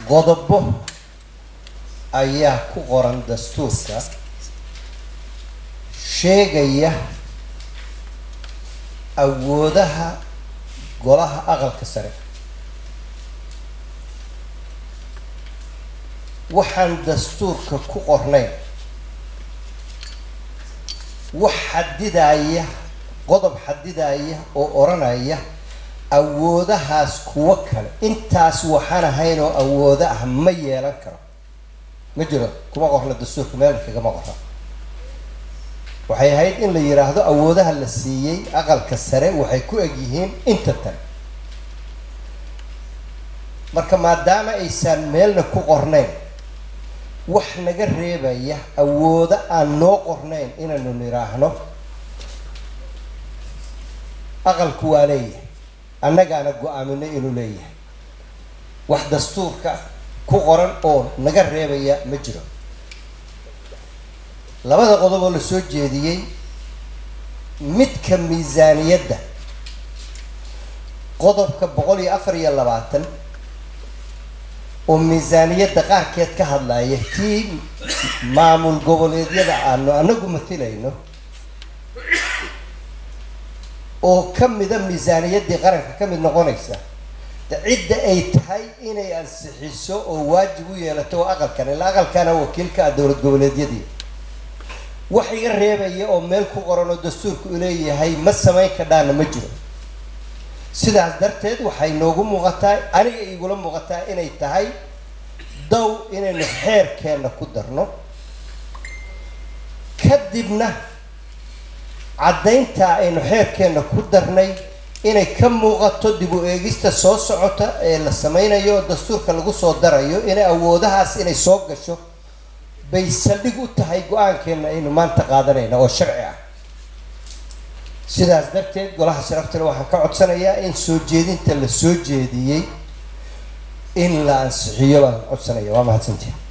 qodobo ayaa ku qoran dastuurka sheegaya awoodaha golaha aqalka sare waxaan dastuurka ku qornayn wax xadidaya qodob xadidaya oo odhanaya awoodahaas kuwo kale intaas waxaan ahayn oo awoodo ah ma yeelan karo ma jiro kuma qorna dastuurka meel kagama qorna waxay ahayd in la yidhaahdo awoodaha la siiyey aqalka sare waxay ku eg yihiin inta tan marka maadaama aysan meelna ku qornayn wax naga reebaya awoodo aan noo qornayn inaynu nidhaahno aqalku waa leeyahay annagaana go-aamino inuu leeyahay wax dastuurka ku qoran oo naga reebaya ma jiro labada qodob oo la soo jeediyey midka miisaaniyadda qodobka boqol iyo afar iyo labaatan oo miisaaniyadda qaarkeed ka hadlaya tii maamul goboleedyada aanu anagu matilayno oo ka mida miisaaniyaddii qaranka ka mid noqonaysa de cidda ay tahay inay ansixiso oo waajib u yeelato oo aqalkan ilaa aqalkana wakiilka ah dowlad goboleedyadii wax iga reebaya oo meel ku qoran oo dastuurka u leeyahay ma samayn kadhaana ma jiro sidaas darteed waxay noogu muuqataa aniga igula muuqataa inay tahay dow inaynu xeerkeenna ku darno kadibna caddayntaa aynu xeerkeenna ku darnay inay ka muuqato dib u eegista soo socota ee la sameynayo oo dastuurka lagu soo darayo inay awoodahaas inay soo gasho bay saldhig u tahay go-aankeenna aynu maanta qaadanayna oo sharci ah sidaas darteed golaha sharaftale waxaan ka codsanayaa in soo jeedinta la soo jeediyey in la ansixiyo baan codsanaya waa mahadsantii